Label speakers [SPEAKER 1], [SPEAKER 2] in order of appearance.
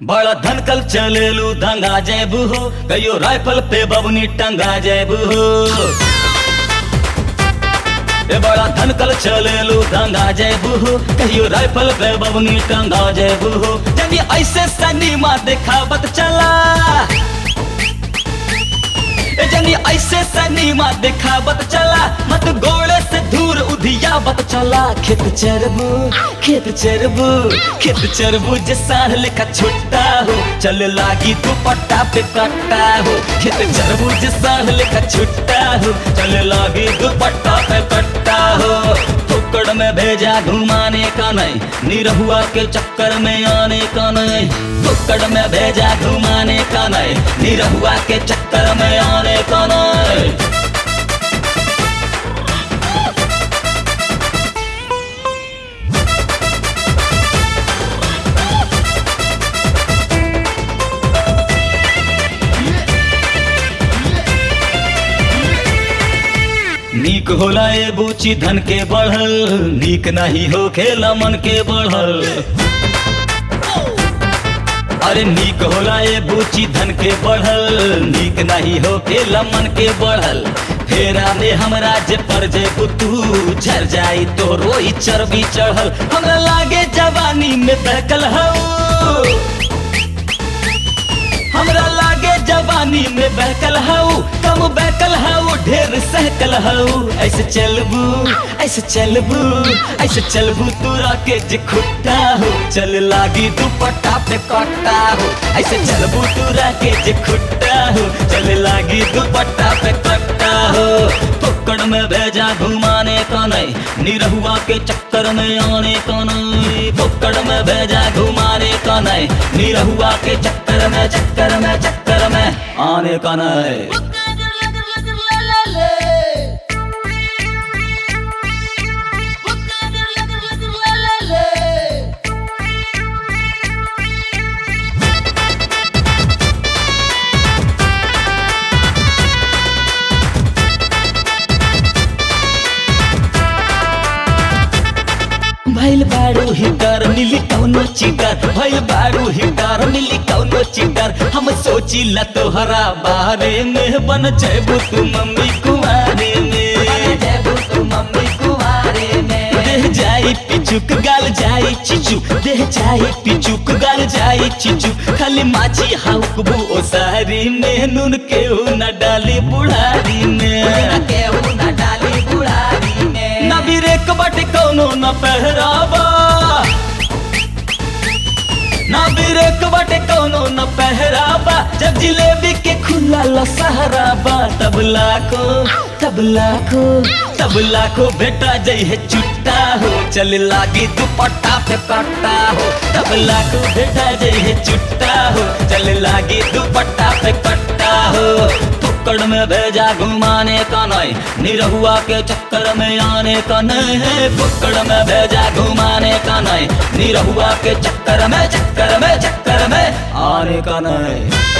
[SPEAKER 1] बड़ा धनकल चलेलू दंगा जेबू हो कहियो राइफल पे बबनी टंगा जेबू हो ए बड़ा धनकल चलेलू दंगा जेबू हो कहियो राइफल पे बबनी टंगा जेबू हो जब ऐसे सनीमा देखावत चला ए जनी ऐसे सनीमा दिखावत चला मत गोड़े से दूर उधियावत चला खेत चरबू खेत चरबू खेत चरबू जे साढ़ लेखा छुट्टा हो चल लागी दुपट्टा पे कट्टा हो खेत चरबू जे साढ़ लेखा छुट्टा हो चल लागी दुपट्टा पे कट्टा हो फुकड़ में भेजा घुमाने का नहीं निरहुआ के चक्कर में आने का नहीं फुकड़ में भेजा घुमाने का नहीं निरहुआ के चक्कर में आने का नहीं नीक होला ए बूची धन के बढ़ल नीक नहीं हो खेला मन के बढ़ल अरे नीक होला ए बूची धन के बढ़ल नीक नहीं हो खेला मन के बढ़ल फेरा में हमरा जे पर जे तू झर जाई तो रोई चर्बी चढ़ल हमरा लागे जवानी में बहकल हो हमरा लागे जवानी में बहकल हऊ कम बहकल हऊ ढेर सहकल हऊ ऐसे चलबू ऐसे चलबू ऐसे चलबू तोरा के जे खुट्टा हो चल लागी दुपट्टा पे कट्टा हो ऐसे चलबू तोरा के जे खुट्टा हो चल लागी दुपट्टा पे कट्टा हो पकड़ में भेजा घुमाने का नहीं निरहुआ के चक्कर में आने का नहीं पकड़ में भेजा घुमाने का नहीं निरहुआ के चक्कर में चक्कर में चक्कर में आने का नहीं भैल बारू हिटर मिली कौनो चिटर भैल बारू हिटर मिली कौनो चिटर हम सोची ला तोहरा बारे में बन जेबू तू मम्मी कुमारे में जेबू तू मम्मी कुमारे में देह जाई पिचुक गाल जाई चिचू देह जाई पिचुक गाल जाई चिचू खाली माची हाउकबू ओ सारी में नून केहू न डाली बुढ़ारी में केहू न डाली बुढ़ारी में ना बिरेक बाटे कौनो न पहरावा ना बिरेक बाटे कौनो न पहरावा जब जिलेबी के खुला लसहराबा तबला को तबला को तबला को बेटा जई है चुट्टा हो चल लागी दुपट्टा पे कट्टा हो तबला को बेटा जई है चुट्टा हो चल लागी दुपट्टा पे कट्टा हो फुक्कड़ में भेजा घुमाने का नहीं निरहुआ के चक्कर में आने का नहीं है फुक्कड़ में भेजा घुमाने का नहीं निरहुआ के चक्कर में चक्कर में चक्कर में आने का नहीं